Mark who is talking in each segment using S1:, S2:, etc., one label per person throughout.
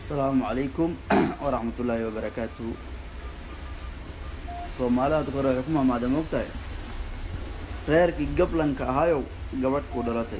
S1: asalaamu calaykum waraxmat ullaahi wabarakaatuhu soomaalida hadda hore waxay ku maamaada moogtahay reerkii gablanka ahaayow gabadh ku dhalatay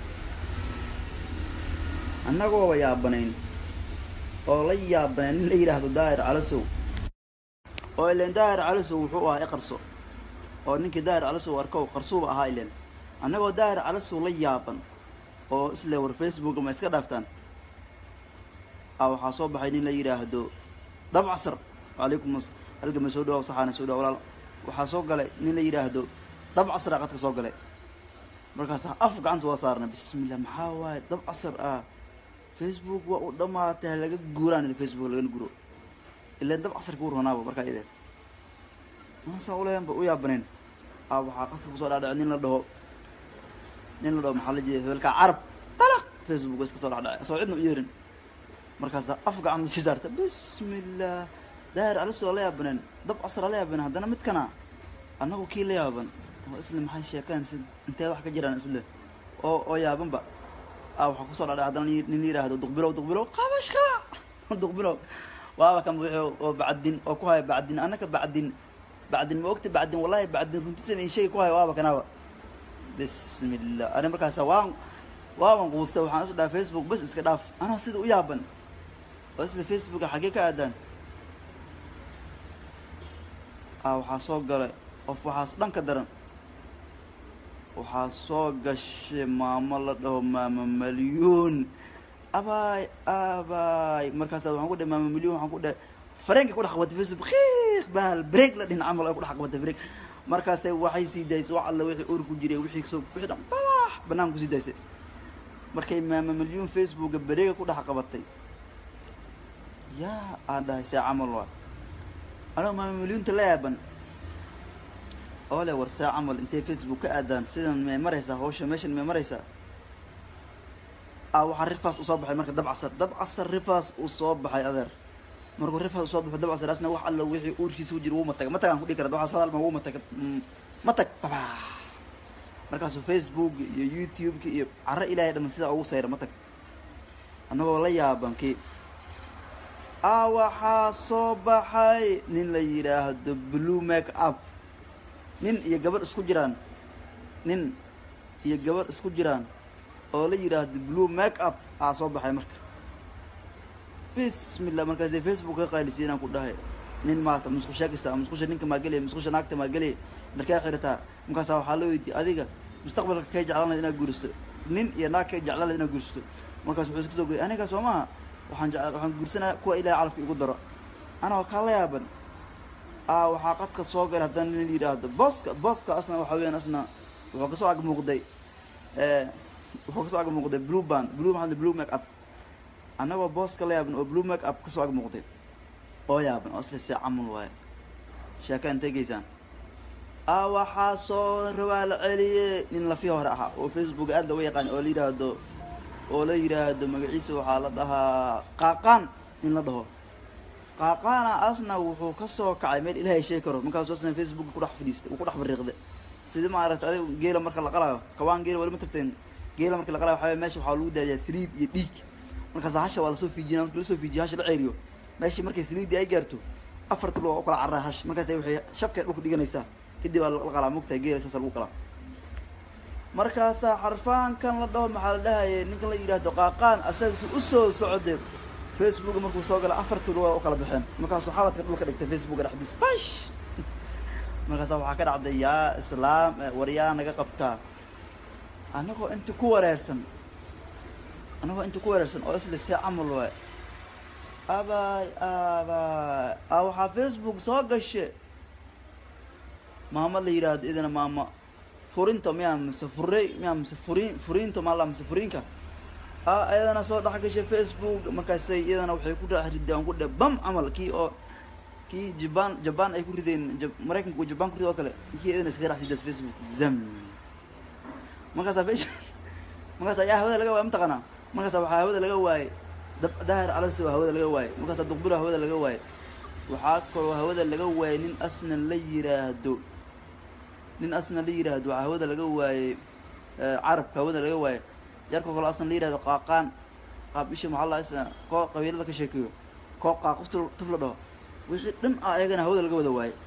S1: annagooba yaabanayn oo la yaabanayn nin la yidhaahdo daahir calasow oo ileen daahir calasow wuxuu ahaa iqarso oo ninkii daahir calasow arkow qarsuuba ahaa ileen annagoo daahir calasow la yaaban oo isle war facebook ma iska dhaaftaan a waxaa soo baxay nin la yidhaahdo dabcasar calaykum halgama soo dhawaab saxaana soo dhawa walaal waxaa soo galay nin la yidhaahdo dabcasar aa qadka soo galay markaas af gacanta waa saarna bismillah maxaa waaye dabcasar ah facebook waa u dhamaatay halaga guuraan facebook lagana guro ilaan dabcasar kuu ronaaba markaa ideen maasaa uleyanba u yaabaneen a waxaa qadka kusoo dhaadhacay nin la dhaho nin la dhaho maxaa la jeeda hebelkaa carab dalaq facebook iska soo dhacdhacay asoo cidna u yeerin markaasa af gacan sii saarta bismillah daahir calisoo la yaabaneen dab casra la yaabaneen haddana midkana annagu kii la yaaban oo isle maxay sheekaan si intee wax ka jiraan isle oo oo yaabanba a waxaa kusoo dhadhay haddana nin yidhaahdo duqbilow duqbilow qabashka duqbilow waaba kan wixii oo bacdin oo ku haya bacdin annaka bacdin bacdin ma ogta bacdin wallahi bacdin runtisan in sheegi ku haya waaba kanaaba bismillah ani markaasa waan waaban quustay waxaan is dhaha facebook bas iska dhaaf anoo sida u yaaban oo isla facebooka xaggee ka aadaan a waxaa soo galay qof waxaas dhanka daran waxaa soo gashay maamo la dhaho maamo malyuun abaay abaay markaasa waxaan ku dhahay maamo malyuun waxaan ku dhahay fareenkay ku dhex qabatay facebook kiiq bahal break la dhihin camal ay ku dhex qabatay break markaasay waxay sii daysay wax alla wixii ur ku jiray wixii soo wixii dhan babax banaanka kusii daysay markay maamo malyuun facebooka bareega ku dhex qabatay yaa aan dhahay see camal waa anoo maamo malyuunta la yaaban oo le war see camal intay facebook ka aadaan sidan may maraysaa hawsha meeshan may maraysaa a waxaa rifaas usoo baxay marka dabcasar dabcasar rifaas uu soo baxay adeer markuu rifaas usoo baxo dabcasar asna wax alla wixii uurkiisa u jira wuu matag matagaan ku dhihi kara waxaas hadal ma wuu matag matag baba markaasuu facebook iyo youtube-ka iyo caro ilaahay dhaman sidaa ugu sayra matag annagoo la yaabankii a waxaa soo baxay nin la yidhaahdo blue make up nin iyo gabadh isku jiraan nin iyo gabadh isku jiraan oo la yidhaahdo blue make up aa soo baxay marka bismillah markaasay facebook ka qaylisiy inaan ku dhahay nin maata musqushaa kasta musqusha ninka maa gelaya musqusha naagta maa gelaya markaa xirataa markaasaa waxaa la weydiiyey adiga mustaqbalka kay jeclaan lahayd inaad guuristo nin iyo naag kay jeclaan lahayd inaad guuristo markaas wuxuu iska soo goyay aniga soo maha waxaan jec waxaan guursanaya kuwa ilahay calafka igu daro anaa kaa la yaaban a waxaa qadka soo galay haddana nin yidhaahdo booska booska asna waxa weeyaan asna wuxuu kasoo ag muuqday wuxuu kasoo ag muuqday blue band blue maxaa blue make up annagoo booska la yaaban oo blue make up kasoo ag muuqday oo yaaban oo isla see camal waaye sheeka intay geysaan a waxaa soo rogaa la celiyey nin lafii hore ahaa oo facebook aad looga yaqaan oo la yidhaahdo oo la yidhaahdo magaciisa waxaa la dhahaa qaaqaan nin la dhaho qaaqaana asna wuxuu ka soo kacay meel ilaahay sheegi karo markaasuu asna facebook ku dhex fadhiistay uu ku dhex bariiqday sidii maaragtay adiga geela marka la qalaayo kawaan geela wali ma tagteen geela marka la qalaayo waxaa meesha waxaa lagu daadiyaa saliid iyo dhiig markaas hasha waa lasoo fiijina marki lasoo fiijiyo hasha la ceeriyo meeshii markay saliiddii ay gaarto afarta lug u kala carraa hash markaasay waxay shafkay dhulka dhiganaysaa kadib waa la qalaa mogtahay geela saasa lagu qalaa markaasaa xarfaankan la dhaho maxaa la dhahayay ninkan la yidhaahdo qaaqaan asagasi usoo socday facebook markuu soo gala afartii lugaa u kala baxeen markaasuu xabadka dhulka dhigtay facebooka dhexdiis bash markaasa waxaa ka dhacday yaa islaam war yaa naga qabtaa annagoo inta ku wareersan annagoo inta ku wareersan oo isla see camal waay abaay abaay a waxaa facebook soo gashe maama la yidhaahdo idana maama furinta miyaa mise furey miyaa mise furin furiinta maala mise furiinka a iyadana soo dhex gashay facebook markaasay iyadana waxay ku dhex rideen ku dhe bam camal kii oo kii jaban jaban ay ku rideen maraykanka jaban ku rid oo kale kii iyadana iskaga dhex sidaas facebook zam markaasa f markaasa yaa hawada laga waay mataqaanaa markaasa waxaa hawada laga waayey dab daahir calaso hawada laga waayey markaasa duqbilo hawada laga waayey waxaa kaloo hawada laga waayey nin asna la yiraahdo nin asna la yidhaahdo waxaa hawada laga waayey carabka hawada laga waayey yarka kaloo asna la yihahdo qaaqaan qaab isha maxaa la sida koo qabiilada ka sheekeeyo koo qaaquf tuf- tuf la dhaho wixii dhan ah ayagana hawada laga wada waayay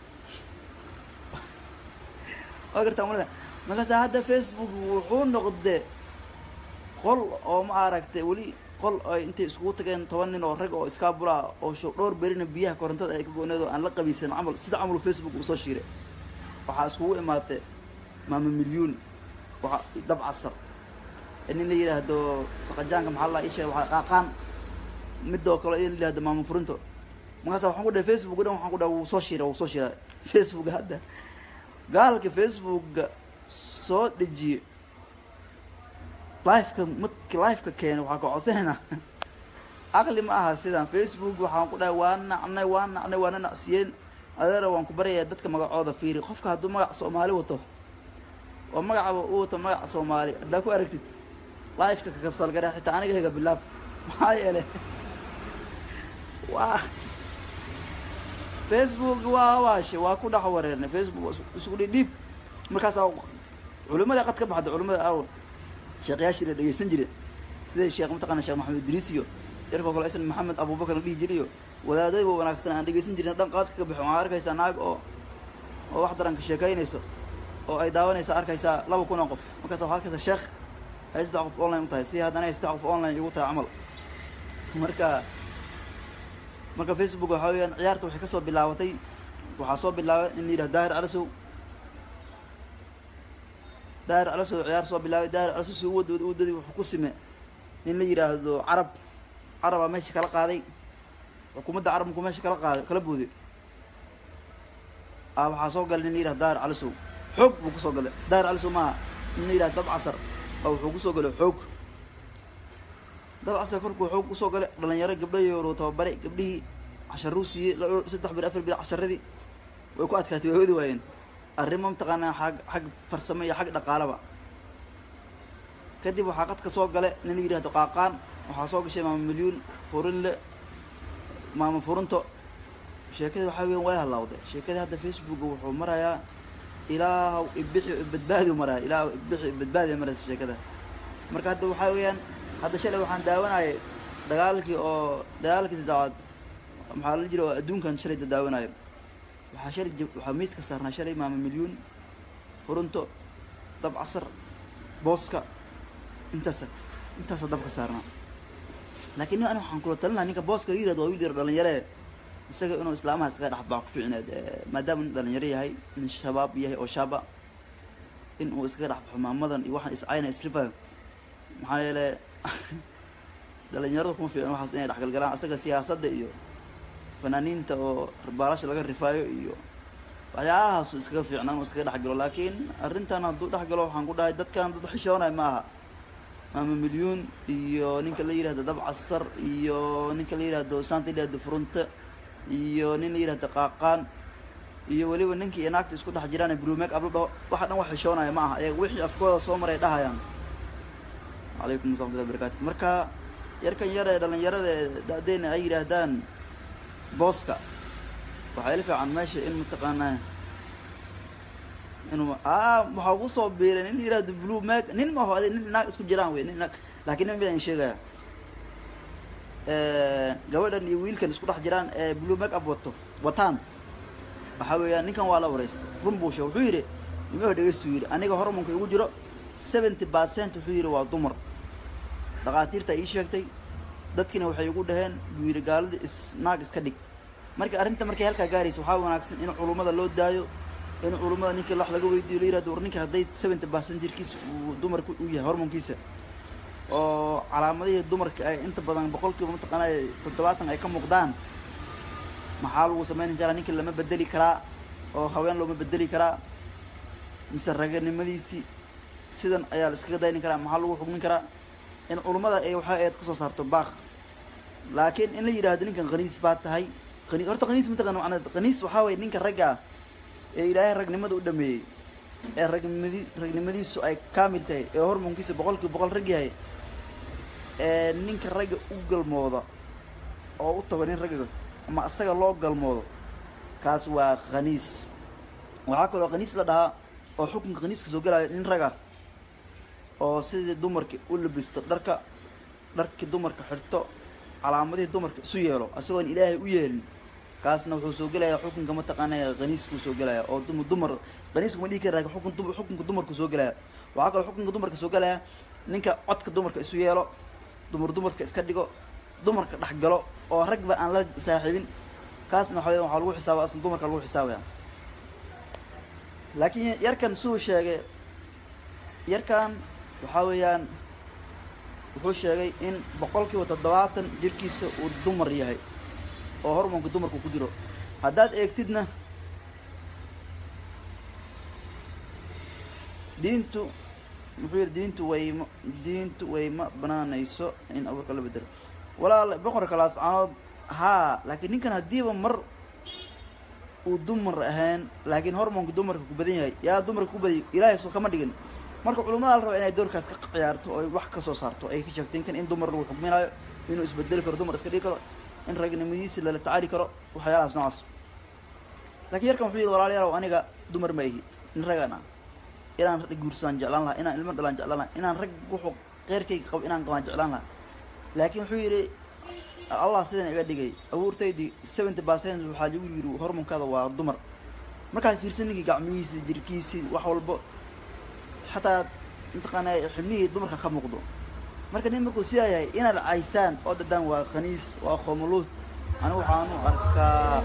S1: waa gartaa malina markaasa hadda facebook wuxuu noqde qol oo ma aragtay weli qol ay intay iskugu tageen toban nin oo rag oo iskaabula oo sho dhowr berina biyaha korontada ay ka go-need oo aan la qabiisan camal sida camal facebook uu soo shiiray waxaa iskugu imaatay maama milyuun waxa dab casar nin la yidhaahdo saqajaanka maxaa la isha waxaa qaaqaan midoo kale in la yidhahdo maama furinto markaasa waxaan ku dhahay facebook o dhan waxaan ku dhahay wuu soo shiira wuu soo shiira facebook hadda gaalka facebooka soo dejiye lifeka madki lifeka keena waxaa ka codsanaynaa aqli ma aha sidan facebook waxaan ku dhahay waa nacnay waa nacnay waana nacsiyeen adeera waan ku baryayaa dadka magacooda fiiri qofka hadduu magac soomaali wato oo magacaba u wato magac soomaali haddaa ku aragtid lifeka kakasalgara xitaa aniga higa bilaab maxaa yeelay waa facebook waa waashe waa ku dhex wareernay facebook waa isku dhidhiib markaasaa culimada qad ka baxda culimada aaw sheekyaashii la dhegeysan jire sida sheekh mataqana sheekh maxamed idriis iyo yarkoo kale isna maxamed abubakar la dhihi jiray iyo wadaadayba wanaagsan aan dhegeysan jirin dhan qaadka ka baxo waxaa arkaysaa naag oo oo wax daranka sheekaynayso oo ay daawanaysa arkaysaa laba kun oo qof markaasa waxaa arkaysaa sheekh ay saddex qof online u tahay si haddana ay saddex qof online igu tahay camal marka marka facebook waxaa weeyaan ciyaarta waxay kasoo bilaabatay waxaa soo bilaabay in la yidhahdo daahir calasow daahir calasow ciyaar soo bilaabay daahir calasow si uwadooda uwadadii wuxuu ku sime nin la yidhaahdo carab carabaa meesha kala qaaday xukuumadda carabku meesha kala qaaday kala booday a waxaa soo galay nin la yidhahdo daahir calasow xoog buu kusoo galay daahir calasow maaha nin la yidhahdo dab casar oo wuxuu kusoo galay xoog dab casar korkuu xoog kusoo galay dhalinyaro gabdhayoru tababaray gabdhihii casharuu siiyey saddex bir afar bir casharadii way ku adkaatay way wadi waayeen arrimo mataqaanaa xag xag farsamo iyo xag dhaqaalaba kadib waxaa qadka soo gale nin la yidhahdo qaaqaan waxaa soo gashay maama milyuun furinle maama furinto sheekadii waxaa weyan way halaawday sheekadii hadda facebooka wuxuu marayaa ilaahaw ibixi badbaadiu maraya ilaahaw ibixi badbaadiya maraysa sheekada marka hadda waxaa weeyaan hadda shalay waxaan daawanayay dagaalkii oo dagaalkii saddexaad maxaa la jira oo adduunkan shalay dadaawanayo waxaa shalay waxaa miiska saarnaa shalay maama milyuun furunto dab casar booska intaasa intaasa dabka saarnaa laakiin nin ani waxaan kula talinaha ninka booska la yirahdo waa wiil yar dhalinyaree isaga inuu islaamaha iskaga dhex baa ku fiicneed maadaama nin dhalinyaro yahay nin shabaab yahay oo shaaba in uu iskaga dhex baxo maamadan iyo waxaan iscayna isrifayo maxaa yeele dhalinyarada kuma fiican waxaas inay dhexgalgalaan asaga siyaasadda iyo fanaaniinta oo baalasha laga rifaayo iyo waxyaalahaasu iskaga fiicnaan uu iskaga dhexgalo laakiin arrintan hadduu dhexgalo waxaan ku dhahay dadkan dad xishoonay ma aha maama milyuun iyo ninka la yihahdo dab casar iyo ninka la yihahdo saanta la yihahdo furunte iyo nin la yihahdo qaaqaan iyo weliba ninkii iyo naagta isku dhex jiraan blue make up la dhaho waxa dhan wax xishoonaya ma aha ayaga wixii afkooda soo maray dhahayaan calaykum asalaamatullahi barakatu marka yarkan yar ee dhalinyarada ee da-deena ay yidhaahdaan booska waxaa ila fiican meesha in mataqaanaa inuu a waxaa ugu soo biiray nin yihahdo blue mag nin maho ade nin naag isku jiraan wey nin naag laakiin nin midaan sheegaya gabadhan iyo wiilkan isku dhex jiraan ee blue make up wato wataan waxaa weeyaan ninkan waa la wareystay run buu sheeg wuxuu yidhi nimaho dhegeystu yidhi aniga hormonka igu jiro seventy percent wuxuu yidhi waa dumar dhakhaatiirta ii sheegtay dadkina waxay igu dhaheen buu yidhi gaalada is naag iska dhig marka arrinta markay halkaa gaaraysa waxaa wanaagsan in culummada loo daayo in culummada ninkii wax laga weydiiyo la yirahdo war ninka hadday seventy percent jirkiisa uu dumarka u yahay hormonkiisa oo calaamadihii dumarka ay inta badan boqolkiiba mataqaanaa toddobaatan ay ka muuqdaan maxaa lagu sameyni karaa ninkii lama bedeli karaa oo haween looma bedeli karaa mise raganimadiisii sidan ayaa la iskaga dayni karaa maxaa lagu xugmin karaa in culummada ay waxaa eed kasoo saarto baaq laakiin in la yidhaahdo ninkan khaniis baa tahay khani horta khaniis mataqana macnaa khaniis waxaa waye ninka ragga ah ee ilaahay ragnimada u dhameeyey ee ragnimadi ragnimadiisu ay kaamil tahay ee hormoonkiisa boqol kiiba boqol rag yahay ee ninka ragga u galmooda oo u tago nin ragga ama asaga loo galmoodo kaas waa khaniis waxaa kaloo khaniis la dhahaa oo xukunka khaniiska soo gelaya nin rag ah oo sidii dumarka u labisto dharka dharkii dumarka xirto calaamadihii dumarka isu yeelo isagoon ilaahay u yeelin kaasna wuxuu soo gelayaa xukunka mataqaanaa qaniiskuu soo gelaya oo dum dumar qaniisku ma dhihi kara laakin xukun dum xukunka dumarku soo gelaya waxaa kaloo xukunka dumarka soo gelaya ninka codka dumarka isu yeelo dumar dumarka iska dhigo dumarka dhex galo oo ragba aan la saaxiibin kaasna waxa weya waxaa lagu xisaaba asna dumarka lagu xisaabaya laakiin yarkan suu sheegay yarkan waxaa weeyaan wuxuu sheegay in boqol kiiba toddobaatan jirkiisa uu dumar yahay oo hormoonka dumarku ku jiro haddaad eegtidna diintu muxuu yihi diintu wayma diintu wayma banaanayso in abuurka la bedelo walaal boqorka laascanood haa laakiin ninkan haddiiba mar uu dumar ahaan laakiin hormoonka dumarka ku badan yahay yaa dumarka ku badiy ilaahay soo kama dhigin marka culimmada la raba inay doorkaas ka ciyaarto oo wax ka soo saarto ay ka sheegtay ninkan in dumar lagu xukminayo inuu isbedeli karo dumar iska dhigi karo in ragnimadiisi lala tacaali karo waxyaalahaas noocaas laakiin yarkan wuxuu yihi walaalayaalow aniga dumar ma ihi in ragaan ah inaan rag guursadaan jeclaan lahaa inaan ilmo dhalaan jeclaan lahaa inaan rag wuxuu keyrkayga qabo inaan qabaan jeclaan lahaa laakiin wuxuu yidhi allah sidan iga dhigay abuurtaydii seventy percent waxaa lagu yidhi hormonkaada waa dumar markaad fiirsan ninkii gacmihiisi jirkiisii wax walbo xataa mataqaanaa xibnihii dumarka ka muuqdo marka nin markuu sidaa yahay inaad caysaan oo dadaan waa khaniis waa khomuluud anigu waxaanu arkaa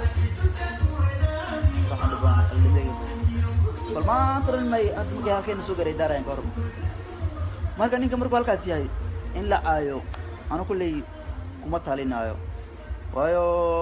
S1: bal maanta dhan may anta markay halkeena soo garay daarayan ka hor marka ninka markuu halkaas yahay in la caayo anu kulley kuma talinaayo waayo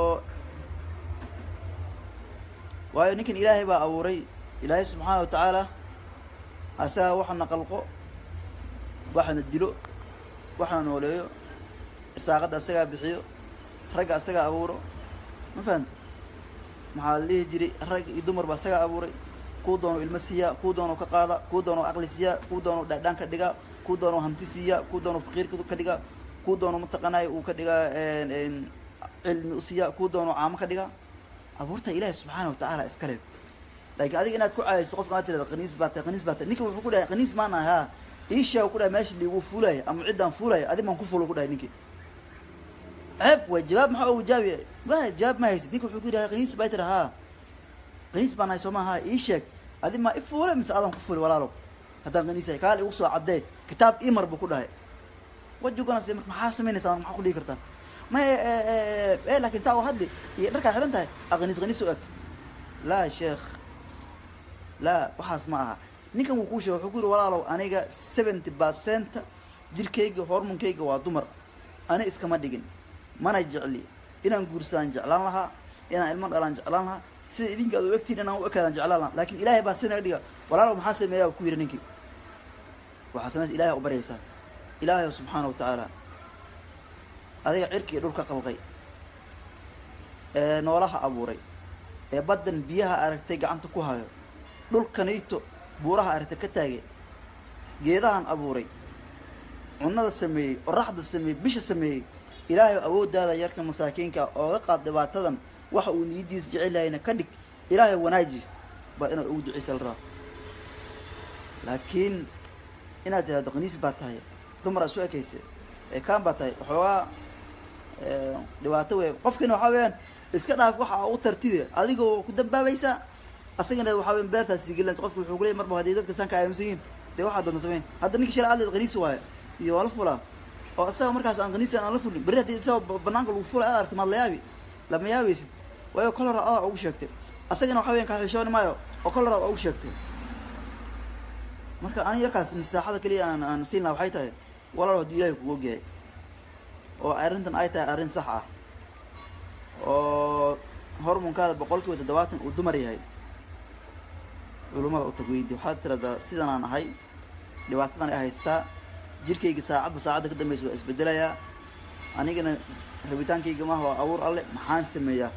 S1: waayo ninkan ilaahay baa abuuray ilaahay subxaana wa tacaala asaga waxana qalqo waxana dilo waxana nooleeyo irsaaqadda asagaa bixiyo ragga asagaa abuuro ma fahamta maxaa la dhihi jiray rag iyo dumarba asagaa abuuray kuu doono ilmo siiyaa kuu doono ka qaada kuu doono aqli siiyaa kuu doono dhaadhaan ka dhigaa kuu doono hanti siiyaa kuu doono faqiir ka dhigaa kuu doono mataqaanaayo uu ka dhigaa cilmi u siiyaa kuu doono caamo ka dhigaa abuurta ilaahi subxaana wa tacaala iska le laakiin adiga inaad ku caayayso qofka aad tirada qaniis baa tahay qaniis baa tahay ninka wuxuu ku dhahay qaniis maan ahay haa iishaa ku dhahay meesha liigu fuulaya ama ciddaan fuulaya adi maan ku fuulo ku dhahay ninkii ceeb way jawaab maxaa ugu jaabi wa jawaab ma haysid ninka wuxuu ku yidhaha qaniis baa tira haa qaniis baan ahay soo maaha ii sheeg adi maa i fuule mise adaan ku fuuli walaalow haddaan qaniisahay kaal igu soo caddee kitaab imar buu ku dhahay wajuganas marka maxaa samaynaysaa maxaa ku dhigi kartaa ma e laakin taa hadli iyo dharkaa xidhan tahay a qaniis qaniis u eg laa sheekh laa waxaas ma aha ninkan wuu kuu sheegay wuxuu ku yidhi walaalow aniga seventy percent jirkayga hormonkayga waa dumar ani iskama dhigin mana jecli inaan guursadaan jeclaan lahaa inaan ilmo dhalaan jeclaan lahaa sida idinka ad u egtiin inaan u ekaadaan jeclaan lahaa laakin ilaahay baa sinaga dhiga walaalow maxaa sameeyaa ku yidhi ninkii waxaa samaysa ilahay u baryaysaa ilaahay subxaana wa tacaala adiga cirkii dhulka qalqay ee noolaha abuuray ee baddan biyaha aragtay gacanta ku hayo dhulkanayto buuraha aragtay ka taagay geedahan abuuray cunnada sameeyey oraxda sameeyey bisha sameeyey ilaahay awooddaada yarka masaakiinka ooga qaad dhibaatadan waxa uu niyaddiisa jecel yahayna ka dhig ilaahay wanaaji baa inaad ugu duceysa la rabaa laakiin inaad tidhahdo qaniis baa tahay dumara isu ekayse ee kaan baa tahay waxoogaa dhibaato wey qofkina waxaa weeyaan iska dhaaf waxa u tartide adigoo ku dambaabaysaa asagana waxaa weyan beertaas siigelinaysa qofka wuxuu kuleeyay marba haddii dadka saan ka aaminsan yihiin dee waxaa doonta samayn hadda ninka shalay adleed qaniis waayo iyo waa la fulaa oo isaga markaas aan qaniisan aan la fulin berri haddii isagoo banaanka lagu fulay aad aragti maad la yaabi lama yaabaysid waayo kol hora adaa ugu sheegtay asagana waxa weyan kaaxishooni maayo oo kol hora waa ugu sheegtay marka ani yarkaas mistaaxada keliya aan aan siin laha waxay tahay walaal hadduu ilahay kugu ogyahay oo arrintan ay tahay arrin sax ah oo hormonkaada boqol kiiba toddobaatan uu dumar yahay culummada u tag weydi waxaad tiradaa sidan aan ahay dhibaatadan ay haystaa jirkayga saacadba saacadda ka dambeysa waa isbedelayaa anigana rabitaankayga maaha waa abuur alle maxaan sameeyaa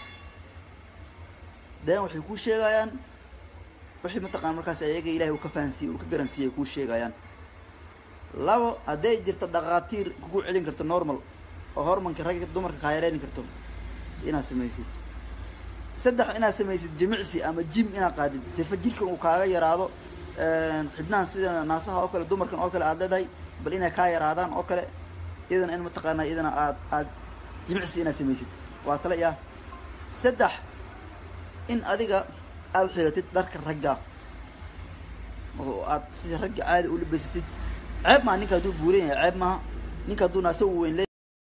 S1: deen waxay kuu sheegayaan wixii mataqaan markaas ayaga ilahay uu ka fahansiiyey uu ka garansiiyey ay kuu sheegayaan labo hadday jirto dhakhaatiir kugu celin karto normal oo hormonka ragga dumarka kaa yareyni karto inaad samaysid saddex inaad samaysid jimicsi ama jim inaad qaadid sifa jirkan uu kaaga yaraado xibnahan sida naasaha oo kale dumarkan oo kale aad leedahay bal inay kaa yaraadaan oo kale iyadana in mataqaanaa iyadana aad aad jimicsi inaad samaysid waa tale yaa saddex in adiga aada xiratid dharka ragga oo aad sida ragga caadi u labaysatid ceeb maa ninka hadduu buuran yahay ceeb maaha ninka hadduu naasa u weyn le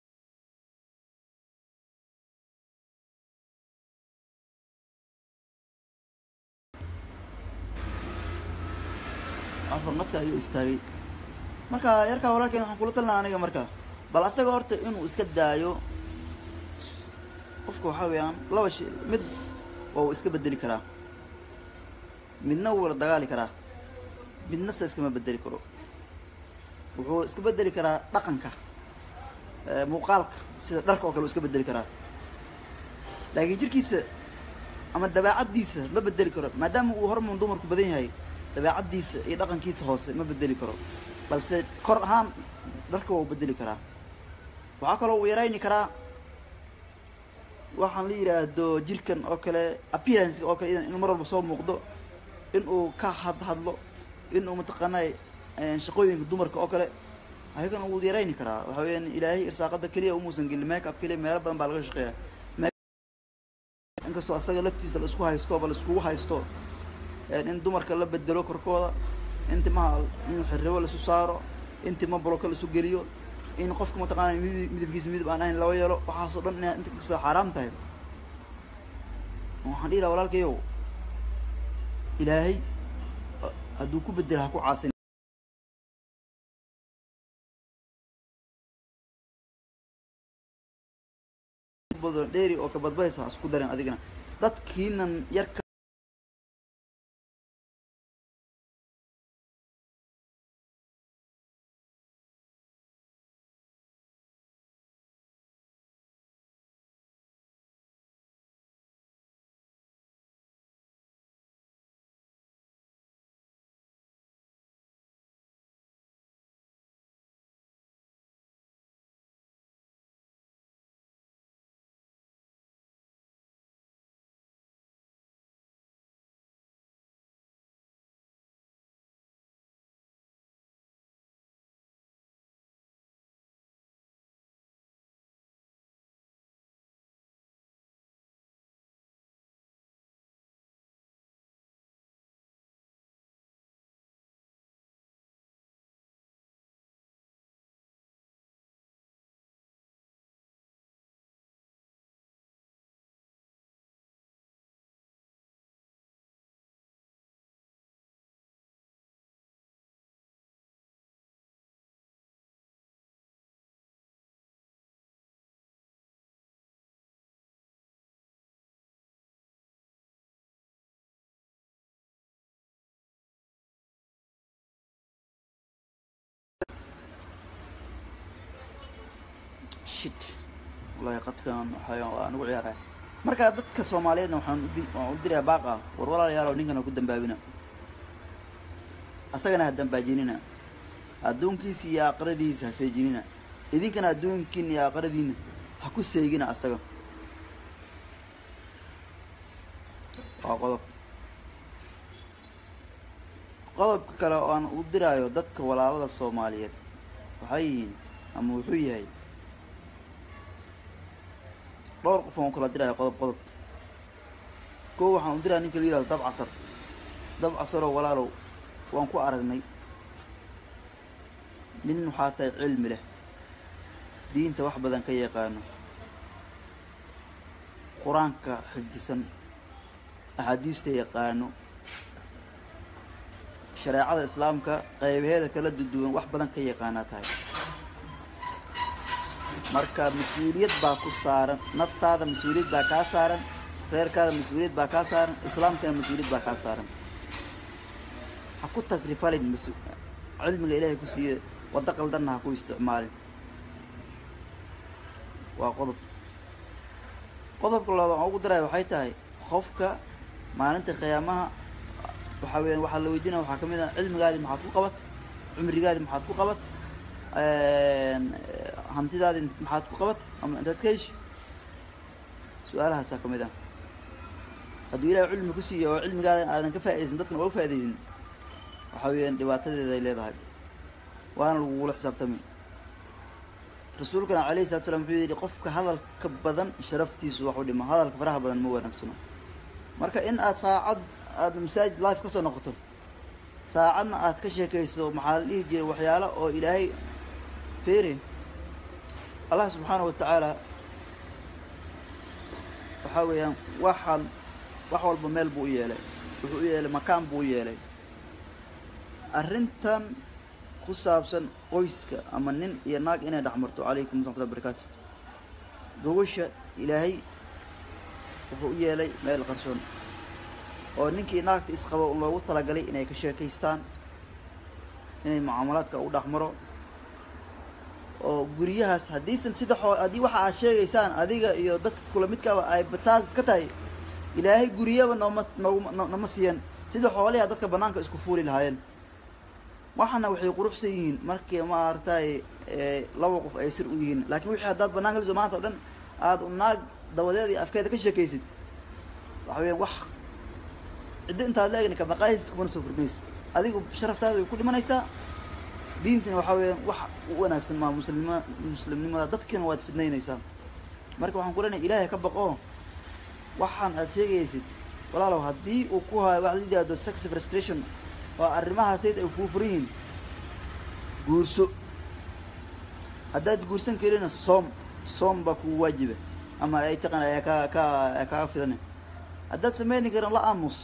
S1: afar madka ayuu istaagay marka yarkaa walaalkeen waxaan kula talnaa aniga marka bal asaga horta inuu iska daayo qofka waxaa weeyaan laba shay mid waa uu iska bedeli karaa midna wuu la dagaali karaa midna se iskama bedeli karo wuxuu iska bedeli karaa dhaqanka muuqaalka sida dharka oo kale uu iska bedeli karaa laakiin jirkiisa ama dabeecaddiisa ma bedeli karo maadaama uu hormoon dumarku badan yahay dabeecaddiisa iyo dhaqankiisa hoose ma bedeli karo balse kor ahaan dharka waa u bedeli karaa waxaa kaloo uu yarayni karaa waxaan la yidhaahdo jirkan oo kale appearancega oo kale inuu mar walba soo muuqdo in uu ka had hadlo in uu mataqaanaa shaqooyinka dumarka oo kale ayagan uu yarayni karaa waxa weyaan ilaahay irsaaqada keliya umuusan gelin make up keliya meelo badan baa laga shaqeeya inkastoo asaga laftiisa la isku haysto ba la iskugu haysto in dumarka la bedelo korkooda in timaha in xirribo laisu saaro in tima boloka laisu geliyo in qofka mataqaana midib midabkiisa midab aan ahayn laba yeelo waxaasoo dhan inaa inta kastoo xaaraam tahay waxaan dhihi laha walaalkayow ilaahay hadduu ku bedelo ha ku caasin badan dheeri oo ka badbadaysa ha isku darin adigana dadkiinan yarka shit wallahi qadkan waxaa waa nagu ciyaaraya marka dadka soomaaliyeedna waxaan udi waxaan u dirayaa baaqa war walaalayaalow ninkan ha ku dambaabina asagana ha dambaajinina adduunkiisa iyo aakhiradiisa ha seejinina idinkana adduunkiina iyo aakhiradiina ha ku seegina asaga waa qodob qodobka kale oo aan u diraayo dadka walaalada soomaaliyeed waxay yihiin ama wuxuu yahay dhowr qof aan u kala diraya qodob qodob koo waxaan u diraya ninka la yihahdo dab casar dab casaroo walaalow waan ku aragnay nin waxaa tahay cilmi leh diinta wax badan ka yaqaano qur-aanka xifdisan axaadiista yaqaano shareecada islaamka qaybaheeda kala duduwan wax badan ka yaqaanaa tahay marka mas-uuliyad baa ku saaran naftaada mas-uuliyad baa kaa saaran reerkaada mas-uuliyad baa kaa saaran islaamkana mas-uuliyad baa kaa saaran ha ku tagrifalin mas cilmiga ilaahay ku siiye waddo qaldanna ha ku isticmaalin waa qodob qodobka labaad aan ugu daraya waxay tahay qofka maalinta khiyaamaha waxaa weeyaan waxaa la weydiinaya waxaa ka mid ah cilmigaadi maxaad ku qabat cumrigaadi maxaad ku qabat hantidaadi maxaad ku qabat ama intaad ka heshi su-aalahaasaa ka mid ah hadduu ilahay cilmi ku siiyo oo cilmigaadan aadan ka faaidaysan dadkana waa u faaidaysin waxaa weeyaan dhibaatadeeda ay leedahay waana lagugula xisaabtami rasuulkana calayhi salatu slam wuxuu yidhi qofka hadalka badan sharaftiisu wax u dhima hadalka faraha badan ma wanaagsano marka in aad saacad aada masaajid life kasoo noqoto saacadna aad ka sheekayso maxaa la dhihi jiray waxyaalo oo ilaahay feeri allah subxaana wa tacaala waxaa weeyaan waxaan wax walba meel buu u yeelay wuxuu u yeelay makaan buu u yeelay arrintan ku saabsan qoyska ama nin iyo naag inay dhex marto calaykum asalaam watullahi barakaatu gawasha ilaahay wuxuu u yeelay meel qarsoon oo ninkii naagta isqabo loogu talagalay inay ka sheekaystaan inay mucaamalaadka u dhex maro oo guryahaas haddiisan sida xoo haddii waxa aad sheegaysaan adiga iyo dadka kula midkaaba ay bataas iska tahay ilaahay guryaba nooma nooguma no- nama siiyan sida xooliha dadka banaanka isku fuuli lahaayeen waxana waxay quruxsan yihiin markii maaragtay laba qof ay sir u yihiin laakiin wixii haddaad banaanka liso maanta o dhan aada u naag dabadeeda iyo afkeeda ka sheekaysid waxa weeyaan wax ciddo intaad la egni ka maqaahis kumana soo kordhinaysid adigu sharaftaada way ku dhimanaysaa diintina waxaa weeyaan wax u wanaagsan maa muslimnima muslimnimada dadkina waad fidnaynaysaa marka waxaan ku leenahay ilaahay ka baqo waxaan aad sheegaysid walaalow haddii uu ku hayo waxa la yidhahdo sex frustration oo arrimahaasayt ay kuu furan yihiin guurso haddaad guursan karina soom soom baa kugu waajiba ama ay taqan ayaa ka ka kaaga filana haddaad sameyni karin la aamus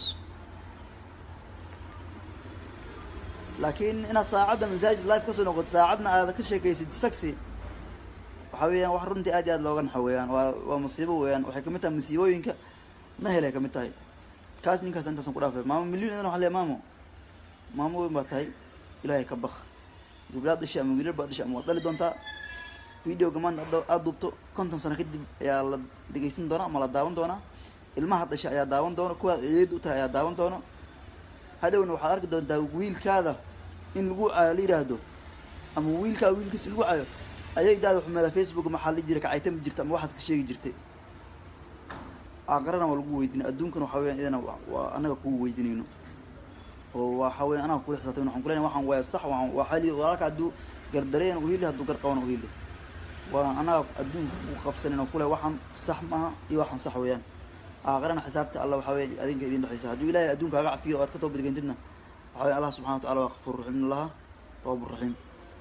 S1: laakiin inaad saacadda masaajid life kasoo noqoto saacadna aad ka sheekaysid saxi waxa weeyaan wax runtii aad iyo aad looga naxo weeyaan waa waa musiibo weeyaan waxay kamid tahay musiibooyinka nahel ay kamid tahay kaas ninkaas intaasan ku dhaafay maamo milyon idan waxa leeyahay maamo maamo weyn baa tahay ilaahay ka baq gabdhaad dhashay ama wiilal baad dhashay ama waad dhali doontaa videoga maanta hadda aada duubto konton sano kadib ayaa la dhegeysan doonaa ama la daawan doonaa ilmaha dhashay ayaa daawan doona kuwaad eed u tahay ayaa daawan doona hadhowna waxaad arki doontaa wiilkaada in lagu cayo la yidhaahdo ama wiilkaa wiilkiis lagu cayo ayay daada xumeeda facebook maxaa la jira kacaytami jirta ama waxaad ka sheegi jirtay aqrana waa lagu weydiinay adduunkana waxa weyan idana waa- waa anaga kugu weydiinayno oo waxa weya anaga kula xisaabtay waxaan kulenahay waxaan waa sax waan waa xali walaalka hadduu gardareen u hili hadduu gar qaban u hili waa anaga adduunka ku qabsanin oo kule waxaan sax maaha iyo waxaan sax weeyaan aakhirana xisaabta alla waxaa weeye adinka idin dhexeysa hadduu ilaahay adduunka kaga cafiyo oo aad ka toobadgeentidna waxaa weeye allah subxana wa tacala waa kafuur raxiim in laha tawabur raxiim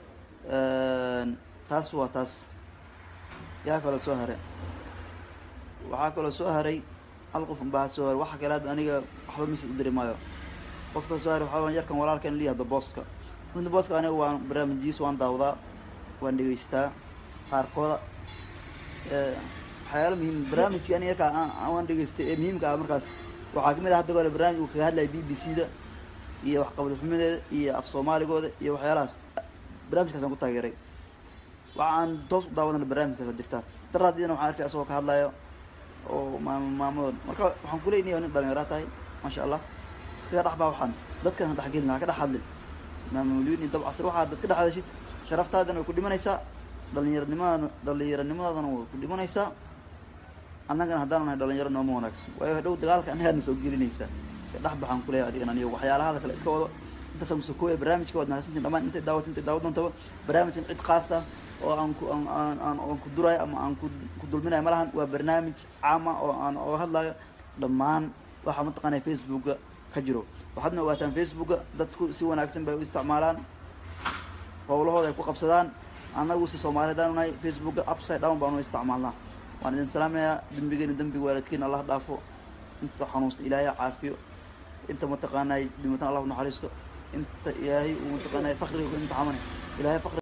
S1: taas waa taas yaa kaloo soo haray waxaa kaloo soo haray hal qof unbaa soo haray waxa kale hadda aniga waxba misad u diri maayo qofka soo haray waxaa weeye yarkan walaalka in liyahdo booska runta booska aniga waan barnaamijyiis waan daawdaa waan dhegeystaa qaarkooda Eh, waxyaalo muhiim barnaamijkii aniga yarkaa aan- aan waan dhegeystay ee muhiimka ah markaas waxaa kamid ah hadda gole barnaamij uu kaga hadlaya b b c da iyo waxqabad xumadeeda iyo af soomaaligooda iyo waxyaalahaas barnaamijkaasaan ku taageeray waxaan toos u daawadana barnaamijkaasa jirta daraadiidana waxaan arkay asagoo ka hadlayo oo maam maamadood marka waxaan kuleynaya nin dhalinyaraa tahay maasha allah iskaga dhex baa waxaan dadkan ha dhexgelin ha ka dhex hadlin maamuliyun iyo dab casri waxaad dad ka dhex hadashid sharaftaadana way ku dhimanaysaa dhalinyaronimadaadana dhalinyaronimadaadana way ku dhimanaysaa annagana haddaan nahay dhalinyaro nooma wanaagsan waayo dhow dagaalka annagaadna soo gelinaysaa ka dhex baxaan kuleeyahay adigan aniyo waxyaalahada kale iska wado intaasaan kusoo kooya barnaamijka waad mahadsantiin dhamaan intay daawat intay daawa doontaba barnaamijkan cid khaas ah oo aan ku aan aan aan aan ku durayo ama aan ku ku dulminayo malahan waa barnaamij caama oo aan oga hadlayo dhammaan waxa mataqaanaya facebooka ka jiro waxaadna ogaataan facebooka dadku si wanaagsan bay u isticmaalaan howlahooda ay ku qabsadaan annagu si soomaali haddaan nahay facebooka upside down baanu isticmaalnaa waan idin salaamayaa dembigeena dembiga waalidkiina allah dhaafo inta xanuunsta ilaahay ha caafiyo inta mataqaanay dhimatan allah u naxariisto inta ilaahay uu mataqaanay fakriga ku imtixaamana ilaahay fakri